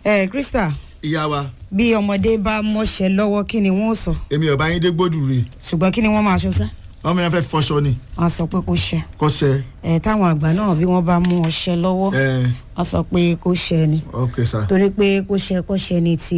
ẹ krista ìyá wa bí ọmọdé bá mọṣẹ lọ́wọ́ kí ni wọ́n sọ èmi ọba yín dé gbódù rè ṣùgbọ́n kí ni wọ́n máa ṣọ sá wọn mìíràn fẹ́ fọṣọ ni wọ́n sọ pé kó ṣẹ kọsẹ̀ ẹ táwọn àgbà náà bí wọ́n bá mú ọṣẹ lọ́wọ́ ẹ wọ́n sọ pé kó ṣẹ ni ok sa torí pé kó ṣẹ kó ṣẹ ni ti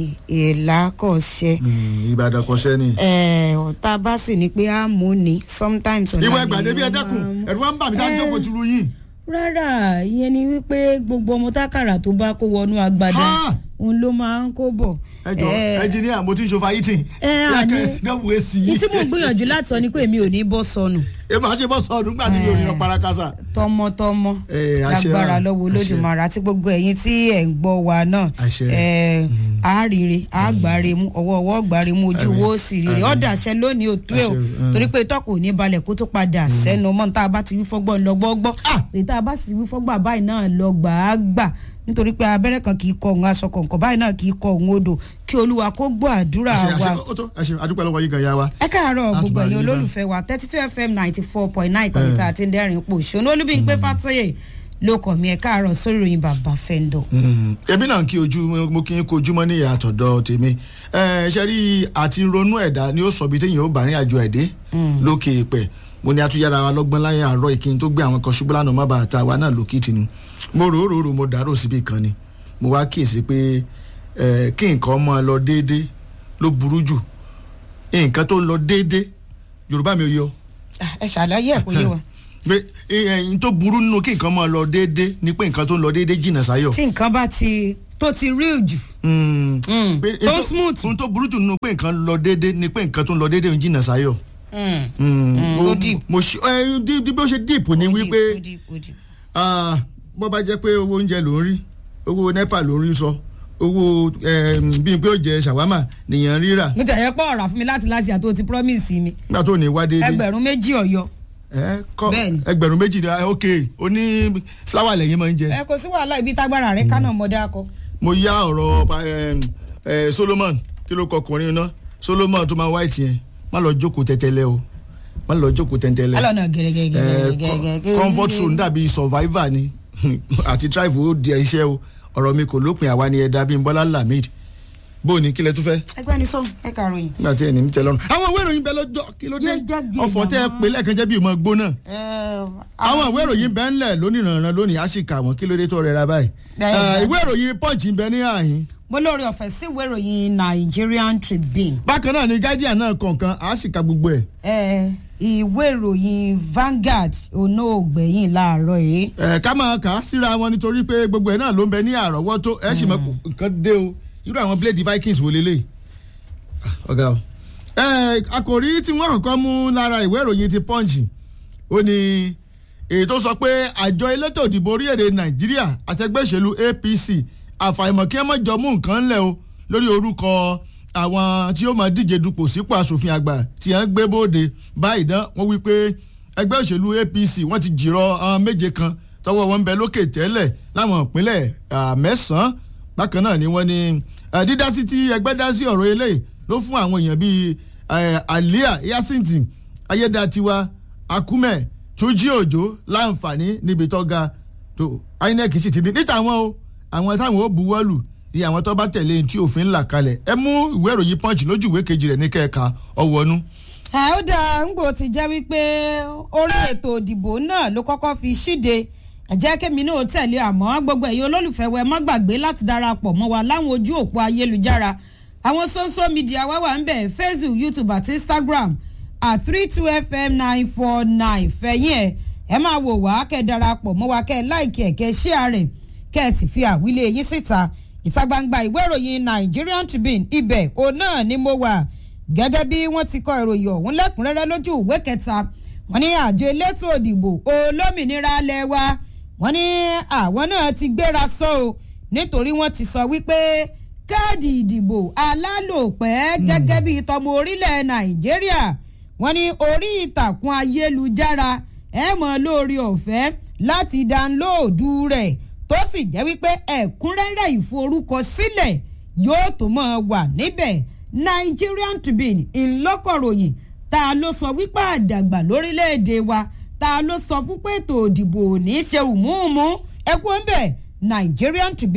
ìlà kò ṣẹ Mm, ìbàdàn kọsẹ̀ ni. ẹ tá a bá sì ní pé á mú ni sometimes ọ̀la ìwọ ni ẹgbàdé bí ẹ wọ́n dẹ́kun máa mú. ẹ̀rù wa ń bà mí dájú Eh. ọkọ̀ tìlú yìí. rárá ìyẹn ni wípé gbogbo ọmọ tákàrà tó bá kó wọnú agbada Ha! òun ló máa ń kó bọ̀. ẹ jọ Eh, ẹnjìníà mo ti ń ṣòfò ayítìn. ẹ àní dẹ́kun èsì ní yìí. tí mo gbìyànjú láti sọ ni pé èmi ò ní bọ́ sọnù ẹ máa ṣe bọ́ sọ̀dún nígbà tí mi ò ní lọ parakasa. tọmọtọmọ Eh, àṣẹ lágbára wa, lọ́wọ́ àṣẹ. olódùmarè àti gbogbo ẹ̀yin tí ẹ̀ ń gbọ́ wa náà Àṣẹ. eh, àárire àgbáre mú ọwọ́ ọwọ́ gbáre mú ojú Àmín. wo sì rire Àmín. ọ̀dà àṣẹ lónìí òtú ẹ̀ o Àṣẹ, mm. torí pé tọ́kù ò ní balẹ̀ kó tó padà sẹ́nu mọ́ tá a bá ti wí fọ́gbọ́n lọ gbọ́gbọ́ èyí tá a bá sì wí fọ́gbà báyìí náà lọ gbà á gbà nítorí pé abẹ́rẹ́ kan kì í kọ òun aṣọ kọ̀ọ̀kan báyìí náà kì í kọ òun odò kí olúwa kó gbọ́ àdúrà àṣẹ wa àṣẹ ó tó àṣẹ àdúpẹ́ lọ́wọ́ yìí gan ya wa. ẹ káàárọ̀ Láti gbogbo máa ẹ̀yin rí bá. olólùfẹ́ wa thirty two fm ninety four point nine ìkànnì tá a ti ń dẹ́rìn pò ṣónú olúbíyìnpé fàtọ́yè ló kọ̀ mí ẹ káàárọ̀ sórí ìròyìn bàbá fẹ́ńdọ̀. èmi náà kí ojú mo kí n kó ojúmọ́ ní ìyá àtọ̀dọ̀ tèmi ẹ ṣe rí àti ronú ẹ̀dá ni ó sọ bí téèyàn ó bá rìn àjò ẹ̀dẹ́ lókè ìpẹ́ mo ní atúnyára wa lọ́gbọ́n láyé àárọ̀ ìkíni tó gbé àwọn kan ṣubú lánàá má bàa ta wa náà lókìtì ni mo rò ó rò ó rò ó, mo dàrú síbi kan ni mo wá kíyèsí pé ẹ kí nǹkan mọ́ ọ lọ déédé ló burú jù nǹkan tó lọ déédé yorùbá mi ò yọ ẹ ṣàlàyé ẹ kò yé wa pé ẹyin tó burú nínú kí nǹkan mọ́ ọ lọ déédé ni pé nǹkan tó ń lọ déédé jìnnà sáyọ̀ tí nǹkan bá ti tó ti real jù Mm. Mm. Pé- tó ètò- smooth. ohun tó burú jù nínú pé nǹkan lọ déédé ni pé nǹkan tó ń lọ déédé ń jìnnà sáyọ̀. Mm. Mm. Mm, Mo- ó deep. mo ṣe ẹ di di bí ó ṣe deep ni Ó wípé deep, ó deep, ó deep. ah, bó bá jẹ́ pé owó oúnjẹ ló ń rí owó nepa ló ń rí sọ owó em, bíi pé ó jẹ ṣàwámà nìyẹn rírà mo tẹ̀yẹ pọ̀ ọ̀rà fún mi láti láti àtò ti promise mi nígbà tó ní wá déédé. ẹgbẹ̀rún méjì ọ̀yọ́ ẹ kọ Bẹ́ẹ̀ni. ẹgbẹ̀rún méjì ni ah, ok oní fúláwà lẹ́yìn máa ń jẹ. ẹ kò sí wàhálà ibi tágbára rẹ kánà mọ́dá akọ. mo yá ọ̀rọ̀ em, eh, Solomon kí ló kọ ọkùnrin náà Solomon tó máa white yẹn má lọ jókòó tẹ́tẹ́lẹ̀ o má lọ jókòó tẹ́tẹ́lẹ̀. alọ́nà Eh, gẹ̀rẹ́gẹ̀rẹ́gẹ̀rẹ́gẹ̀. co- comfort zone dàbí survivor ni àti drive ó di iṣẹ́ o ọ̀rọ̀ mi kò lópin àwa ni ẹ̀dá bíi bọ́lá lamid bó o ní kílẹ̀ tó fẹ́ ẹgbẹ́ ni sọ ẹ kàròyìn. nígbà tí ẹni ń tẹ lọ́rùn. àwọn ìwé ìròyìn bẹ lọ́jọ́ kí ló dé Yé jẹ́ gbé ọ̀fọ̀ tẹ́ ẹ màmá. pé lẹ́ẹ̀kan jẹ́ bí ìmọ̀ gbóná. àwọn ìwé ìròyìn bẹ ńlẹ̀ lónìí ìrànràn lónìí á sì kà wọ́n kí ló dé tó rẹra báyìí. Bẹ́ẹ̀ Eh, ni. ìwé ìròyìn punch ń bẹ ní àhín. mo lórí ọ̀fẹ́ sí ìwé ìròyìn Nigerian Tribune. bákan náà ni guardian náà kọ̀ọ̀kan á sì ka gbogbo ẹ̀. ẹ ìwé ìròyìn Vanguard onóògbẹ̀yìn láàárọ̀ yìí. ẹ ká máa kà á síra wọn nítorí pé gbogbo ẹ náà ló ń bẹ ní àrọ́wọ́tó ẹ sì mọ nǹkan dé o irú àwọn blade vikings wò lélẹ̀ ọ̀gá o. ẹ àkòrí tí wọ́n kọ́kọ́ mú lára ìwé ìròyìn ti punch ó ní èyí tó sọ pé àjọ elétò òdìbò orílẹ̀-èdè nàìjíríà àtẹgbẹ́ ìṣèlú APC àfàìmọ̀ kí wọ́n má jọ mú nǹkan ńlẹ̀ o lórí orúkọ àwọn tí ó máa díje dupò sípò asòfin àgbà tí wọ́n gbé bóde báyìí dán wọ́n wí pé ẹgbẹ́ òṣèlú APC wọ́n ti jìrọ̀ àwọn méje kan tọwọ́ wọn ń bẹ lókè tẹ́lẹ̀ láwọn ìpínlẹ̀ ah, mẹ́sàn-án bákan náà ni wọ́n ní eh, dídásí tí ẹgbẹ́ dá sí ọ̀rọ̀ eléyìí ló fún àwọn èèyàn bíi eh, alia yasinti ayédatiwa akume tuji òjò láǹfààní níbi tó ga tó inec sì ti ní níta àwọn o àwọn táwọn ó buwọ́lù ní àwọn tó bá tẹ̀lé tí òfin là kalẹ̀ ẹ mú ìwé ìròyìn punch lójú ìwé kejì rẹ̀ ní kẹ́ẹ̀ka ọ̀wọ́nú. ẹ ó dáa ńgbò ti jẹ́ wípé orí ètò òdìbò náà ló kọ́kọ́ fi ṣíde ẹ jẹ́ kémi náà tẹ̀lé àmọ́ gbogbo ẹ̀yin olólùfẹ́ wẹ má gbàgbé láti darapọ̀ mọ́ wa láwọn ojú òpó ayélujára àwọn social media wá wà ń bẹ̀ Facebook YouTube àti Instagram at three two fm nine four nine fẹ̀yìn ẹ̀ ẹ máa wò wá kẹ́ ẹ darapọ̀ mọ́ wa kẹ́ ẹ láìkí ẹ̀ kẹ́ ẹ share rẹ̀ kẹ́ ẹ sì fi àwílé yín síta ìta gbangba ìwé ìròyìn Nigerian Tribune ibẹ̀ òun náà ni mo wà gẹ́gẹ́ bí wọ́n ti kọ ìròyìn ọ̀hún lẹ́kùnrẹ́rẹ́ lójú ìwé kẹta wọ́n ní àjọ elétò òdìbò olómìnira alẹ́ wa wọ́n ní àwọn náà ti gbéra sọ o nítorí wọ́n ti sọ wípé káàdì ìdìbò alálòpẹ́ gẹ́gẹ́ bí tọmọ orílẹ̀ nàìjíríà wọ́n ní orí ìtàkùn ayélujára ẹ mọ̀ lórí ọ̀fẹ́ láti dánlóòdù rẹ̀ tó sì jẹ́ wípé ẹ̀kúnrẹ́rẹ́ ìforúkọsílẹ̀ yóò tó máa wà níbẹ̀ Nigerian Tribune ńlọ́kọ̀ròyìn ta ló sọ wípé àdàgbà lórílẹ̀‐èdè wa ta ló sọ fún pé ètò òdìbò ò ní í ṣe rùmúùmú ẹ kú ń bẹ̀ Nigerian Tribune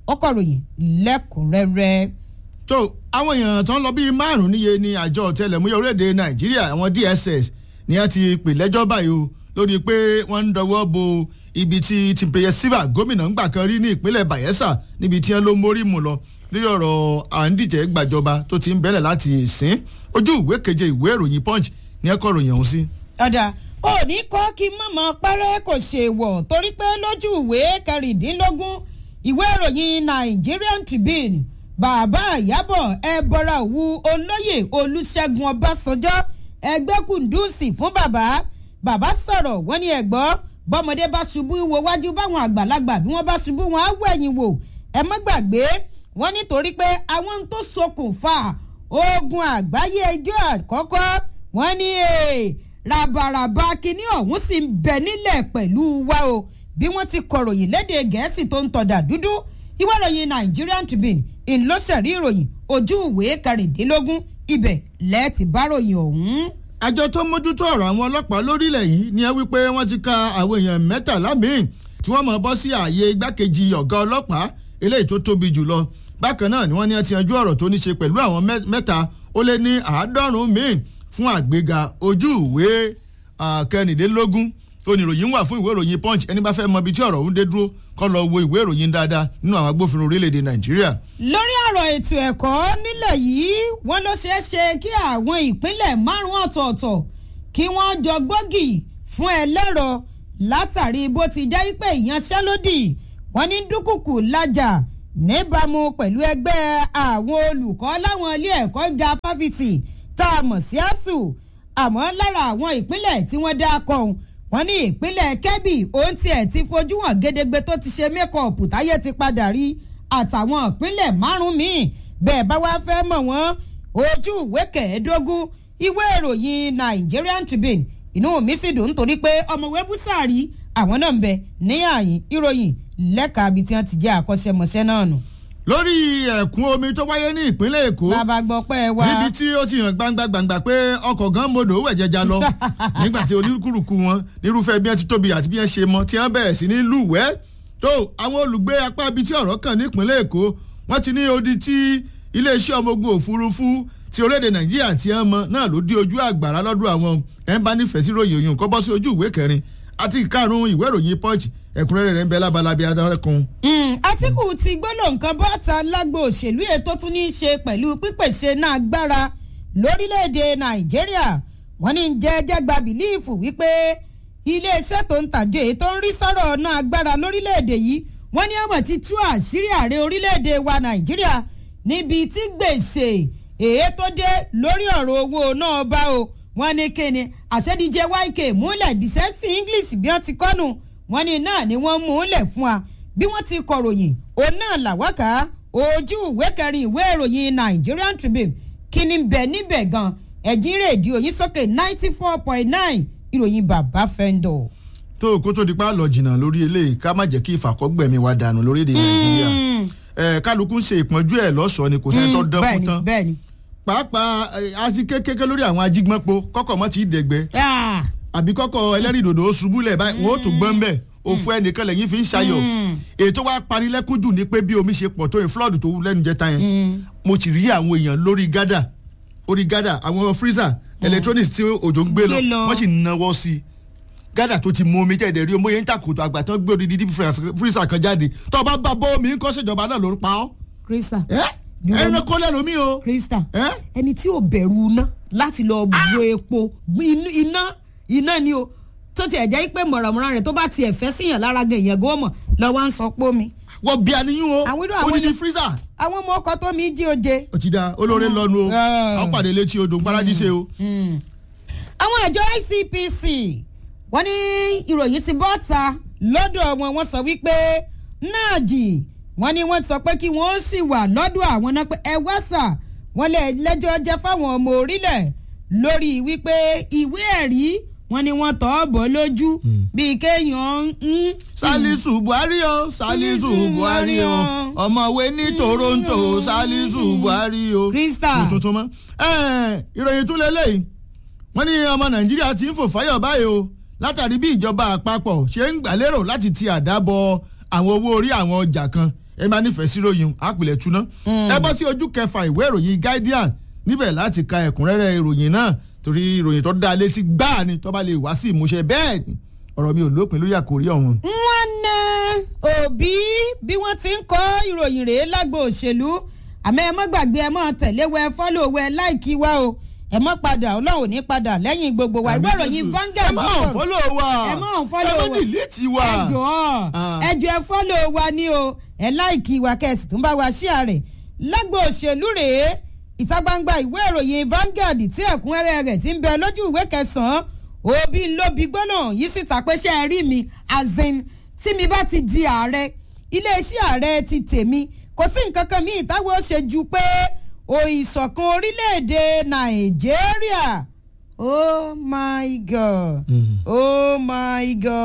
ọkọ̀ ròyìn lẹ́kùnrẹ́rẹ́. tó àwọn èèyàn tó ń lọ bíi márùn-ún níye ní àjọ ọ̀tẹlẹ̀múyẹ́ orílẹ̀-èdè nàìjíríà àwọn dss ni wọ́n ti pè lẹ́jọ́ báyìí o lórí pé wọ́n ń dọwọ́ bo ibi tí tìpéyẹ sílva gómìnà ń gbà kan rí ní ìpínlẹ̀ bayelsa níbi tí wọ́n ló mórí mu lọ lórí ọ̀rọ̀ à ń díje gbàjọba tó ti ń bẹ̀rẹ̀ láti ìsín ojú ìwé keje ìwé ìròyìn punch ní ẹ̀kọ́ ròyìn ọ̀hún sí. ọ̀dà òní kọ́ kí mọ̀mọ́ pẹ́rẹ́ kò ṣe wọ̀ torí pé lójú ìwé kẹrìndínlógún ìwé ìròyìn Nigerian Tribune bàbá àyábọ̀ ẹ bọ́ra òwú olóyè olùṣègùn ọbásanjọ́ ẹgbẹ́ kùndùsì fún bàbá bàbá sọ̀rọ̀ wọ́n ní ẹ̀gbọ́ bọ́mọdé bá ṣubú wo wájú báwọn àgbàlagbà bí wọ́n bá ṣubú wọn á wẹ̀yìn wò ẹ má gbàgbé wọ́n nítorí pé àwọn tó ṣokùnfà ogun àgbáyé ẹjọ́ àkọ́kọ́ wọ́n ní ràbàràbà kínní ọ̀hún sì ń bẹ nílẹ̀ pẹ̀lú wa o bí wọ́n ti kọ̀ròyìn léde gẹ̀ẹ́sì tó ń tọ̀dà dúdú ìwé ìròyìn Nigerian Tribune ńlọsẹ̀rí ìròyìn ojú ìwé kẹrìndínlógún ibẹ̀ lẹ́ẹ̀tì báròyìn ọ̀hún. àjọ tó mójútó ọ̀rọ̀ àwọn ọlọ́pàá lórílẹ̀ yìí ni ẹ wípé wọ́n ti ka àwọn èèyàn mẹ́tàlá míì tí wọ́n mọ̀ bọ́ sí ààyè igbákejì ọ̀gá ọlọ́pàá eléyìí tó tóbi jùlọ bákan náà ni wọ́n ní ẹ ti yanjú ọ̀rọ̀ tó ní ṣe pẹ̀lú àwọn mẹ́ta ó lé ní àádọ́rùn-ún míì fún àgbéga ojú ìwé kẹrìndínlógún oníròyìn wà fún ìwé ìròyìn punch ẹni bá fẹ́ mọ ibi tí ọ̀rọ̀ ń dé dúró kó lọ wo ìwé ìròyìn dáadáa nínú àwọn agbófinró orílẹ̀-èdè nàìjíríà. lórí ọ̀rọ̀ ètò ẹ̀kọ́ nílẹ̀ yìí wọ́n ló ṣeé ṣe kí àwọn ìpínlẹ̀ márùn-ún ọ̀tọ̀ọ̀tọ̀ kí wọ́n jọ gbógi fún ẹlẹ́rọ látàrí bó ti jẹ́ pé ìyanṣẹ́lódì wọ́n ní dúkùkù lájà níbàámu pẹ̀lú ẹgbẹ́ àwọn olùkọ́ láwọn ilé ẹ̀kọ́ ga fáfitì tá a mọ̀ sí asuu àmọ́ lára àwọn ìpínlẹ̀ tí wọ́n dá kọ́ wọ́n ní ìpínlẹ̀ kebbi òun tiẹ̀ ti fojú hàn gédégbé tó ti ṣe mẹ́kọ̀ọ̀pù táyé ti padà rí àtàwọn ìpínlẹ̀ márùn-ún míì bẹ́ẹ̀ bá wá fẹ́ mọ̀ wọ́n ojú ìwé kẹẹ̀ẹ́dógún ìwé ìròyìn Nigerian Tribune inú mi sì dùn nítorí pé ọmọwé búsàárì àwọn náà ń bẹ ní àyín ìròyìn lẹ́ka ibi tí wọ́n ti jẹ́ àkọ́ṣẹ́mọṣẹ́ náà nù. lórí ẹ̀kún omi tó wáyé ní ìpínlẹ̀ èkó bàbá gbọ́ pẹ́ wá. níbi tí ó ti hàn gbangba gbangba pé ọkọ̀ gan modò wẹ̀ jẹja lọ nígbà tí oníkúrùkù wọn nírúfẹ́ bí wọ́n ti tóbi àti bí wọ́n ṣe mọ tí wọ́n bẹ̀rẹ̀ sí ní lúwẹ̀ẹ́ tó àwọn olùgbé apá ibi tí ọ̀rọ̀ kàn ní ìpínlẹ̀ èkó wọ́n ti ní odi tí iléeṣẹ́ ọmọ ogun òfurufú ti orílẹ̀-èdè nàìjíríà ti hàn mọ́ náà ló dí ojú àgbàrá lọ́dún àwọn ẹ̀ ń bá nífẹ̀ẹ́ sí ròyìn òyìn kọ́ bọ́ sí ojú ìwé kẹrin àti ìkarùn-ún ìwé ìròyìn punch ẹ̀kúnrẹ́rẹ́ rẹ̀ ń bẹ lábalábí adákun. Àtíkù ti gbọ́dọ̀ nǹkan bọ́ta lágbo òṣèlú ètò tún ní í ṣe pẹ̀lú pípèsè náà agbára lórílẹ̀‐èdè Nàìjíríà wọ́n ní jẹ́jẹ́ gba bìlíìfù wípé iléeṣẹ́ tó ń tàjọ èyí tó ń rí sọ̀rọ̀ náà agbára lórílẹ̀‐èdè yìí wọ́n ní ọmọ ti tú àṣírí ààrẹ orílẹ̀‐èdè wa Nàìjíríà níbi tí gbèsè èyí tó dé lórí ọ̀rọ̀ owó náà bá o wọ́n ní kíni àṣẹ́díje YK múlẹ̀ dìsẹ́sì English bí wọ́n ti kọ́nu wọ́n ní náà ni wọ́n mú un lẹ̀ fún wa bí wọ́n ti kọ̀ròyìn òun náà làwákà ojú ìwé kẹrin ìwé ìròyìn Nigerian Tribune kí ni bẹ̀ níbẹ̀ gan ẹ̀jín rédíò yín sókè ninety four point nine ìròyìn bàbá fẹ́ńdọ̀. tó kó tó di pa lọ jìnnà lórí eléyìí ká má jẹ́ kí ìfàkọ́gbẹ̀mí wa dànù lórílẹ̀ nàìjíríà ẹ kálukú ń ṣe ìpọ́njú ẹ̀ lọ́sọ̀ọ́ ni kò sẹ́ni tó dán fún tán bẹ́ẹ̀ni pàápàá àti kékeré lórí àwọn ajígbọ́npo kọ́kọ́ mọ́ ti dẹ̀gbẹ́ bẹ́ẹ̀ni. àbí kọ́kọ́ ẹlẹ́rìndòdò ó ṣubú lẹ̀ báyìí wọ́n ó tún gbọ́n bẹ́ẹ̀ òfu ẹnìkan lẹ́yìn fi ń ṣayọ̀ ètò wa panilẹ́kún jù ní pé bí omi ṣe pọ̀ tó yẹn flood tó lẹ́nu jẹta yẹn mo ti rí àwọn èèyàn lórí gádà orí gádà àwọn freezer electronics tí òjò ń gbé lọ Gbé lọ. wọ́n sì náwó sí i gádà tó ti mú omi jẹ́ẹ̀dẹ̀ rí omi yẹn ń tàkùtù àgbà tán gbé odidi deep freezer kan jáde tó o bá bá bọ́ omi ń kọ́ ṣèjọba náà ló ń pa ọ́ Krista ẹ́ ẹran kọ́ lẹ́nu mi o Krista ẹ́ ẹni tí ò bẹ̀rù iná láti lọ bu epo inú- iná iná ni o tó tiẹ̀ jẹ́ pé mọ̀ràmọ́ra rẹ̀ tó bá tiẹ̀ fẹ́ síyàn lára gan èèyàn gan mọ̀ lọ́wọ́ ń sọ pé omi. wọ́n bí aníyún o Àwọn irú àwọn odidi ni- freezer àwọn ọmọ ọkọ tó mi jí oje. ó ti da olóore lọ́nu o Ah. àwọn pàdé létí odò ń paradíṣe o. àwọn àjọ ICPC wọ́n ní ìròyìn ti bọ́ ta lọ́dọ̀ wọn wọ́n sọ wípé náàjì wọ́n ní wọ́n sọ pé kí wọ́n sì wà lọ́dọ̀ àwọn náà pé ẹ wá sà wọ́n lè lẹ́jọ́ jẹ́ fáwọn ọmọ orílẹ̀ lórí wípé ìwé ẹ̀rí wọ́n ní wọ́n tọ́ bọ́ lójú bíi kéèyàn ń. salisu buhari o salisu buhari o ọmọwé ní toronto salisu buhari o. Krista. mo tuntun mọ. ẹ ìròyìn tún lélẹ́yìí wọ́n ní ọmọ nàìjíríà ti ń fò fáyọ̀ báyìí o látàrí bí ìjọba àpapọ̀ ṣe ń gbàlérò láti ti àdá bọ àwọn owó orí àwọn ọjà kan ẹ máa nífẹ̀ẹ́ sí ròyìn àpilẹ̀ tuná. ẹ bọ́ sí ojú kẹfà ìwé ìròyìn guardian níbẹ̀ láti ka ẹ̀kúnrẹ́rẹ́ ìròyìn náà torí ìròyìn tó dá létí gbáà ni tó bá lè wá sí ìmúṣẹ bẹ́ẹ̀ ni ọ̀rọ̀ mi ò lópin lórí àkórí ọ̀hún. wọ́n ná òbí bí wọ́n ti ń kọ́ ìròyìn rèé lágbo òṣèlú àmọ́ ẹ mọ́ gbàgbé ẹ mọ́ tẹ̀lé wẹ fọ́lọ̀ wẹ láìkí wa o ẹ mọ́ padà ọlọ́run ò ní padà lẹ́yìn gbogbo wa ìwé ìròyìn Vanguard ẹ máa ń fọ́lọ̀ wa ẹ máa ń fọ́lọ̀ ẹ wa máa dìlítì wa. ẹ jọ̀ọ́ Ah. ẹ jọ̀ọ́ ẹ fọ́lọ̀ wa ni o ẹ láìkí wa kẹ́sì tún bá wa ṣíà rẹ̀ lágbo òṣèlú rèé ìta gbangba ìwé ìròyìn Vanguard tí ẹ̀kúnrẹ́rẹ́ rẹ̀ ti ń bẹ lójú ìwé kẹsàn-án òbí ńlọbi gbọ́nà yìí síta pé ṣe é rí mi azin tí mi bá ti di ààrẹ iléeṣẹ́ ààrẹ ti tèmi kò sí nǹkan kan míì táwọn ṣe ju pé òìṣọ̀kan orílẹ̀-èdè Nàìjíríà oh my god oh my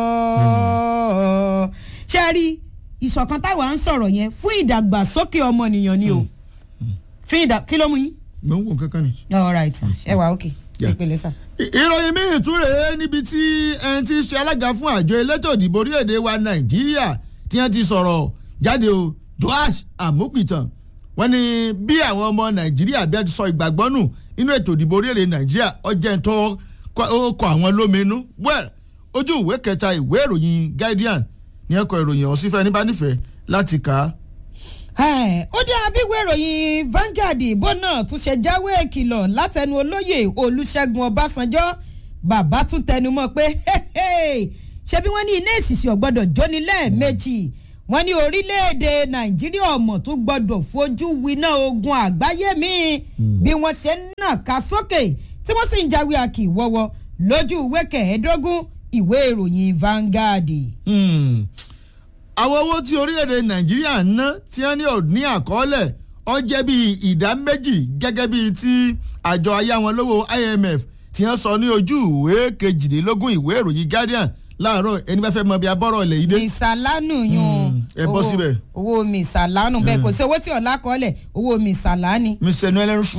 god ṣe rí ìṣọ̀kan táwa ń sọ̀rọ̀ yẹn fún ìdàgbàsókè ọmọnìyàn ni o fún ìdà kí ló mú yín. mo ń wò kankan ni. all right ẹ wà ok Yeah. ìpele sá. I- ìròyìn míì tún rèé níbi tí ẹni tí í ṣe alága fún àjọ elétò ìdìbò orílẹ̀-èdè wa nàìjíríà tí wọ́n ti sọ̀rọ̀ jáde o joash amupitan wọ́n ní bí àwọn ọmọ nàìjíríà bí wọ́n ti sọ ìgbàgbọ́ nù nínú ètò ìdìbò orílẹ̀-èdè nàìjíríà ọjọ́ tó ó kọ àwọn lóminú well ojú ìwé kẹta ìwé ìròyìn guardian ní ẹ̀kọ́ ìròyìn ọ̀hún sífẹ́ níbà nífẹ̀ẹ́ láti kà á. Ẹ̀, ó dá abíwé ìròyìn Vanguard ìbò náà tún ṣe jáwé ìkìlọ̀ látẹnu olóyè Olúṣẹ́gun Ọbásanjọ́ bàbá tún tẹnumọ́ pé ṣé bí wọ́n ní iná ìsìsì ọ̀gbọ́dọ̀ jóni lẹ́ẹ̀mejì wọ́n ní orílẹ̀-èdè Nàìjíríà ọmọ tó gbọ́dọ̀ fojú winá ogun àgbáyé míì bí wọ́n ṣe ń nà ká sókè tí wọ́n sì ń jáwé àkì wọ́wọ́ lójú ìwé kẹẹ̀ẹ́dógún ìwé ìròyìn Vanguard. Hmm. àwọn owó tí orílẹ̀-èdè nàìjíríà ń ná tí wọ́n ní ò ní àkọọ́lẹ̀ ó jẹ́ bíi ìdá méjì gẹ́gẹ́ bíi ti àjọ ayáwọnlówó IMF tí wọ́n sọ ní ojú ìwé kejìlélógún ìwé ìròyìn Guardian láàárọ̀ ẹni bá fẹ́ mọ bí abọ́rọ̀ ilẹ̀ yìí dé. mìsàlánù yun Mm, ẹ bọ́ owó- síbẹ̀. owó mìsàlánù bẹ́ẹ̀ kò sí owó tí ọ̀la kọ́lẹ̀ owó mìsàlánì. mr nuelen sùn.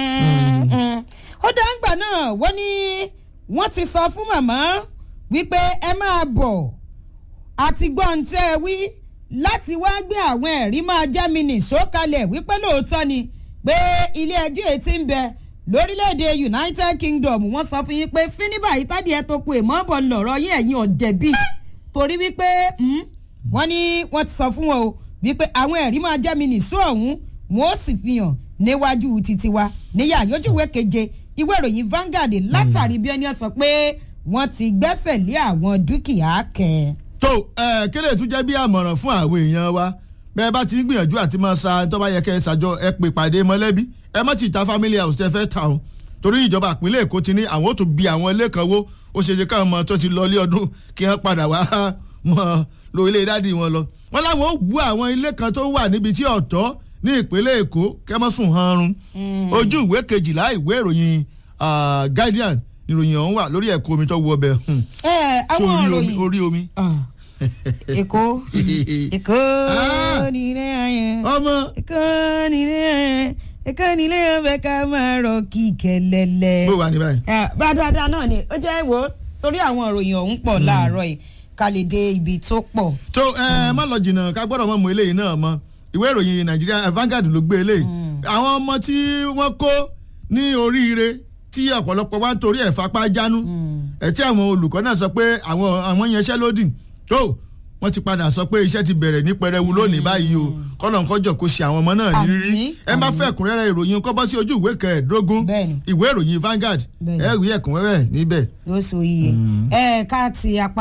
ó dá ńgbà náà wọ́n ní wọ́n ti sọ fún màmá wípé ẹ máa bọ̀ àti gbọ́n tẹ́ ẹ wí láti wá gbé àwọn ẹ̀rí máa jẹ́ mi nìṣó kalẹ̀ wípé lóòótọ́ ni pé ilé ẹjọ́ èyí ti ń bẹ lórílẹ̀‐èdè United Kingdom wọ́n sọ fún yín pé fíníbà yìí tádìí ẹ tó ku èmọ́ bọ̀ lọ̀rọ̀ yín ẹ̀yin ọ̀jẹ̀bí torí wípé mm, wọ́n ní wọ́n ti sọ fún wọn o wípé àwọn ẹ̀rí máa jẹ́ mi nìṣó ọ̀hún wọn ó sì fi hàn níwájú títí wa níyà yójúwé keje ìwé ìròyìn Vanguard látàrí bí ẹni ọ sọ pé wọ́n ti gbẹ́sẹ̀ lé àwọn dúkìá kẹ́ tó ẹ kéde tún jẹ́ bí àmọ̀ràn fún àwọn èèyàn wa bẹ́ẹ̀ bá ti ń gbìyànjú àti máa sa tó bá yẹ kẹ́ ẹ ṣàjọ ẹ pè pàdé mọ́lẹ́bí ẹ má ti ta family house tẹ́ fẹ́ ta o torí ìjọba ìpínlẹ̀ Èkó ti ní àwọn ò tún bi àwọn ilé kan wó ó ṣe ṣe káwọn ọmọ tó ti lọ ilé ọdún kí wọ́n padà wá mọ́ lo ilé dádì wọn lọ wọ́n láwọn ó wú àwọn ilé kan tó wà níbi tí ọ̀tọ̀ ní ìpínlẹ̀ Èkó kẹ́mọ́sùn hanrun ojú ìwé kejìlá ìwé ìròyìn ah, Guardian ìròyìn ọ̀hún wà lórí ẹ̀kọ́ omi tó wọ ọbẹ̀ ẹ àwọn orí omi ìròyìn orí omi. Ah, Èkó Èkó Ah. nílé ayé ọmọ Èkó nílé ayé Èkó nílé ọbẹ̀ ká máa rọ kíkẹ́lẹ́lẹ́. bó wà ní báyìí. Ah, bá dáadáa náà ni ó jẹ́ wo torí àwọn ìròyìn ọ̀hún pọ̀ láàárọ̀ yìí ká lè dé ibi tó pọ̀. tó ẹ má lọ jìnnà ká gbọ́dọ̀ mọ̀ mọ́ eléyìí náà mọ́ ìwé ìròyìn nàìjíríà Vanguard ló gbé eléyìí àwọn ọmọ tí wọ́n kó ní oríire tí ọ̀pọ̀lọpọ̀ wá ń torí ẹ̀ fapá jánu ẹ̀ tí àwọn olùkọ́ náà sọ pé àwọn àwọn yẹnṣẹ́ lódì tó wọ́n ti padà sọ pé iṣẹ́ ti bẹ̀rẹ̀ ní pẹrẹwu lónìí báyìí o kọ́nà kọ́jọ kó ṣe àwọn ọmọ náà ní rírí Àmín, ẹ bá àmín. fẹ́ ẹ̀kúnrẹ́rẹ́ ìròyìn kọ́ bọ́ sí ojú ìwé kẹẹ̀ẹ́dógún Bẹ́ẹ̀ni. ìwé ìròyìn Vanguard Bẹ́ẹ̀ni. ẹ rí ẹ̀kúnrẹ́rẹ́ níbẹ̀. yóò so iye ẹ ká ti apá.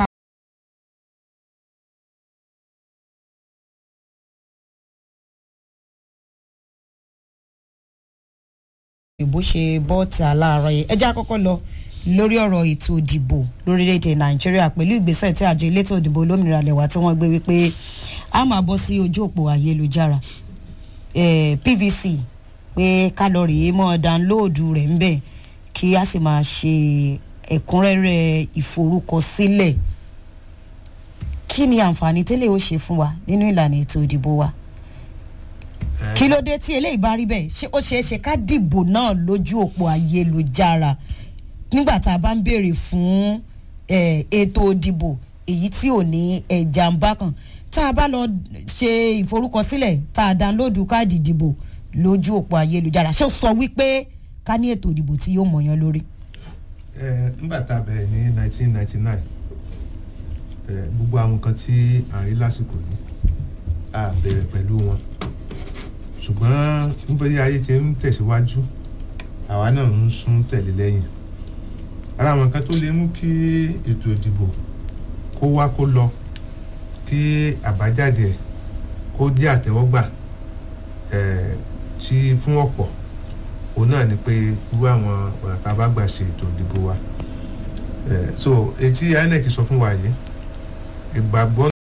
ìbò ṣe bọ́ọ̀tà láàárọ̀ yìí ẹjẹ́ àkọ́kọ́ lọ lórí ọ̀rọ̀ ètò ìdìbò lórílẹ̀‐èdè nàìjíríà pẹ̀lú ìgbésẹ̀ tí àjọ elétò ìdìbò olómìnira lẹ̀wà tí wọ́n gbé wípé a máa bọ́ sí ojú òpó ayélujára eh, PVC pé kálọ̀rì mọ́ dánlóòdù rẹ̀ ń bẹ̀ kí a sì máa ṣe ẹ̀kúnrẹ́rẹ́ ìforúkọsílẹ̀ kí ni àǹfààní tẹ́lẹ̀ ó ṣe fún wa nínú ìlànà ètò ìdìbò wa kí ló dé tí eléyìí bá rí bẹ́ẹ̀ ṣé ó ṣeé ṣe ká dìbò náà lójú òpó ayélujára nígbà tá a bá ń béèrè fún eh, ètò ìdìbò èyí tí ò ní ẹ̀jà ń bá kan tá a bá lọ ṣe ìforúkọsílẹ̀ tá a dánlóòdù káàdì ìdìbò lójú òpó ayélujára ṣé ó sọ wípé ká ní ètò ìdìbò tí yóò mọ̀yán lórí. ẹ nígbà tá a bẹ̀rẹ̀ ní 1999 ẹ gbogbo àwọn nǹkan tí à ń rí lásìkò yìí a bẹ̀rẹ̀ pẹ̀lú wọn ṣùgbọ́n nítorí ayé ti ń tẹ̀síwájú àwa náà ń sún tẹ̀lé lẹ́yìn ara àwọn nǹkan tó lè mú kí ètò ìdìbò kó wá kó lọ kí àbájáde ẹ̀ kó jẹ́ àtẹ́wọ́gbà ẹ̀ tí fún ọ̀pọ̀ òun náà ni pé irú àwọn ọ̀nà tá a bá gbà ṣe ètò ìdìbò wa ẹ̀ so etí INEC sọ fún wa yìí ìgbàgbọ́